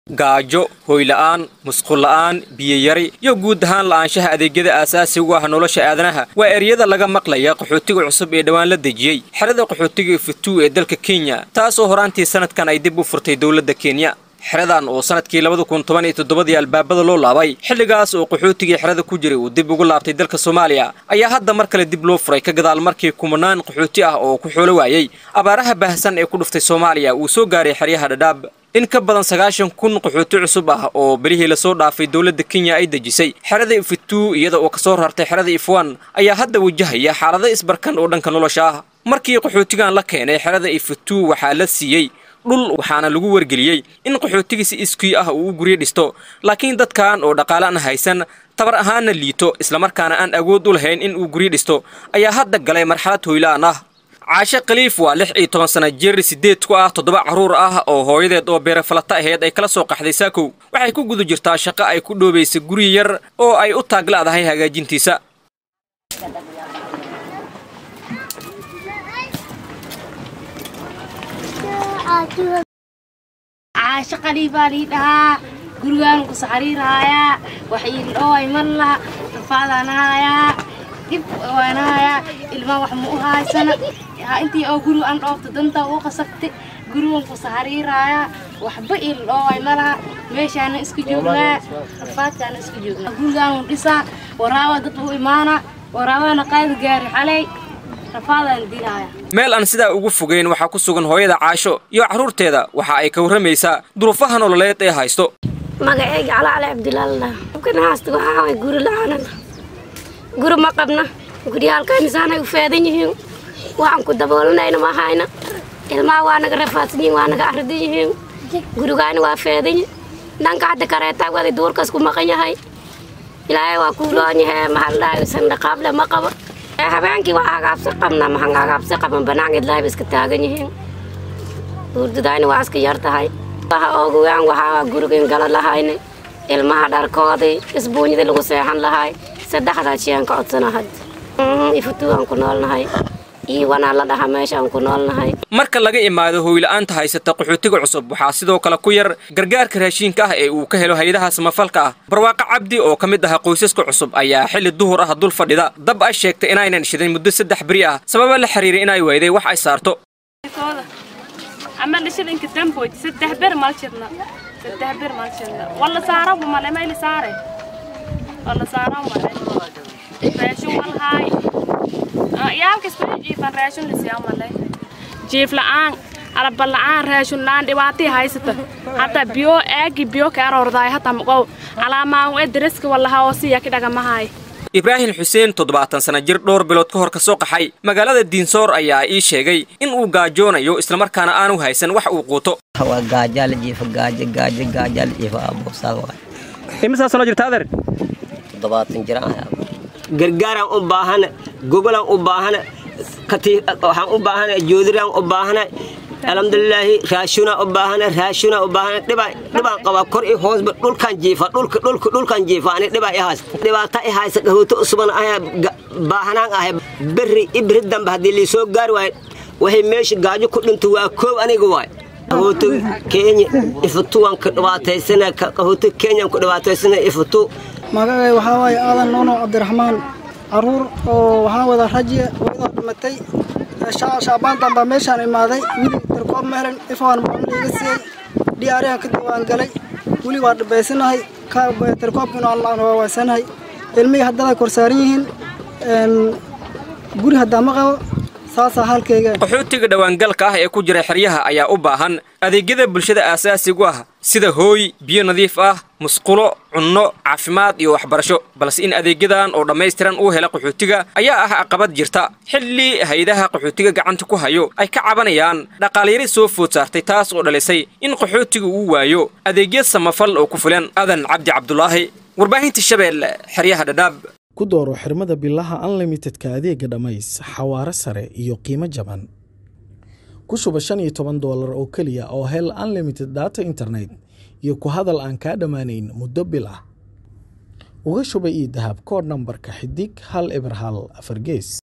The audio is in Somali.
gaajo hoyla'aan musqulla'aan biyayari iyo guud ahaan la'aanshaha adeegyada aasaasiga u ah nolosha aadanaha waa eryada laga maqlaya qaxootiga cusub ee dhowaan la dejiyey xerada qaxootiga futuu ee dalka kenya taasoo horaantii sanadkan ay dib u furtay dowladda kenya xeradan oo sanadkii labada kun toban iyo toddobadii albaabada loo laabay xilligaas oo qaxootigii xerada ku jiray uu dib ugu laabtay dalka soomaaliya ayaa hadda mar kale dib loo furay ka gadaal markii kumanaan qaxooti ah oo ku xoolo waayey abaaraha baahsan ee ku dhuftay soomaaliya uu soo gaaray xeryaha dhadhaab in ka badan sagaashan kun qaxooti cusub ah oo belihii lasoo dhaafay dowladda kenya ay dejisay xerada ifituu iyada oo kasoo rartay xerada ifwan ayaa hadda wajahaya xaalado isbarkan oo dhanka nolosha ah markii qaxootigan la keenay xerada ifituu waxaa la siiyey dhul waxaana lagu wargeliyey in qaxootiga si iskii ah uu u guryo dhisto laakiin dadkan oo dhaqaale aan haysan tabar ahaanna liito islamarkaana aan awood u lahayn in uu guryo dhisto ayaa hadda galay marxalad hoylaan ah caashe khaliif waa lix iyo toban sana jir sideed ku ah toddoba carruur ah oo hooyadeed oo beerafalata aheyd ay kala soo qaxday saakow waxay ku guda jirtaa shaqo ay ku dhoobaysa guri yar oo ay u taaglaadahay hagaajintiisa caasho qaliibaa lii dhahaa gurigaan ku saxariirhaayaa wax iildhoway marla rafaadaanahayaa dhib waanahayaa ilmaa wax ma u haaysana intii oo guriga aan dhoofta dantaa uu qasabtay gurigan ku saxariirhaayaa waxba iildhoway malaha meeshaana iska joognaa rafaadkaana iska joognaa gurigaan u dhisaa waraawa dad u imaana waraabana qaadi gaari xalay meel aan sidaa ugu fogeyn waxaa ku sugan hooyada caasho iyo carruurteeda waxa ay ka warramaysaa duruufaha nololeed ee haysto magaceyga calaale cabdilaallah kana haasta waxaa way guri la-aanana guri ma qabna guryaalkaynisaanay u feedan yihiin waxaan ku daboolanayna ma hayna ilmaha waa naga rafaadsan yihiin waa naga arridan yihiin gurigaani waa feedanyi dhanka hadda kareetaa waday duurkaas ku maqan yahay ilaahay waa kuuloon yahay maxaa la dhahay sandhaqaable ma qabo habeenkii waa hagaabsi qabna maxaan hagaabsi qaban banaanka idlaayba iska taagan yihiin hurdadaani waa iska yar tahay waxa oogawaan waxaa gurigan gala lahayna ilmaha dharkoodii isbuunyadii lagu seexan lahay saddexdaa shiyaan ka codsana hadda ifutuugaan ku noolnahay iiwanaa la dhaha meeshaan ku noolnahay marka laga imaado hoyla'aanta haysata qaxootiga cusub waxaa sidoo kale ku yar gargaarka raashiinka ah ee uu ka helo hay-adaha samafalka ah barwaaqo cabdi oo ka mid aha qoysaska cusub ayaa xilli duhur ah dul fadhida dab ay sheegtay inaynan shidan muddo saddex beri ah sababa la xiriiray inay weyday wax ay saarto عمل شلنك تنبوي سده بر مال شرنا سده بر مال شرنا والله سارة وما لما اللي سارة والله سارة وما راشون والهاي يا كس بيجي فن راشون لسيام والله جيف لعان araba la'aan raashin la'aan dhibaatii haysata hataa biyo aagi biyo ka aroordaay hataa maqow calaamaan ee daraska wallaha oo siya ka dhagamahay ibraahim xuseen toddobaatan sana jir dhowr bilood ka hor ka soo qaxay magaalada diinsoor ayaa ii sheegay in uu gaajoonayo islamarkaana aanu haysan wax uu quuto waa gaajaala jiifa gaajo gaajo gaajaala jiifa abuusaal waay imisaa sano jirta adeer toddobaatan jir ah gargaaraan u baahana gogolaan u baahana waxaan u baahana joodiraan u baahana alxamdulilaahi raashuna u baahana raashuna u baahana dhibaan qabaa kor i hoosba dhulkan jiifa dhulka dhulka dhulkan jiifa ani dhibaa i hays dhibaata i haysa gahooto usuban ayaa baahanaan ahay berri ibri dambe haddii liisoo gaari waayo waxay meesha gaajo ku dhinto waa koob aniga waay qahooto kenya ifutu waan ka dhibaataysana qahooto kenyaan ku dhibaataysana ifutu magacay waxaa waaye aadan noono cabdiraxmaan caruur oo waxaan wada rajiya hooyadaa dhimatay shaabaantan baa meeshaan imaaday wili darkoob ma helen ifaan maamul iga siiyey dhiyaarihan ka diwaan galay weli waa dhibaysanahay darkoobkuna aan waawaysanahay ilmihii haddana korsaaran yihiin guri haddaa ma qabo saasaa halkayga qaxootiga dhowaangalka ah ee ku jira xeryaha ayaa u baahan adeegyada bulshada aasaasigu ah sida hooy biyo nadiif ah musqulo cunno caafimaad iyo waxbarasho balse in adeegyadan oo dhammaystiran uu hela qaxootiga ayaa ah caqabad jirta xilli hay-adaha qaxootiga gacanta ku hayo ay ka cabanayaan dhaqaalyari soo food saartay taas oo dhalisay in qaxootiga uu waayo adeegya samafal oo ku filan adan cabdi cabdulaahi warbaahinta shabeelle xeryaha dhadhaab ku dooro xirmada bilaha unlimitedka adeega dhammays xawaare sare iyo qiimo jaban ku shuba shan iyo toban doolar oo keliya oo hel unlimited data internet iyo ku hadal aan kaa dhammaanayn muddo bil ah uga shuba io dahab koodh nambarka xidig hal eber hal afar gees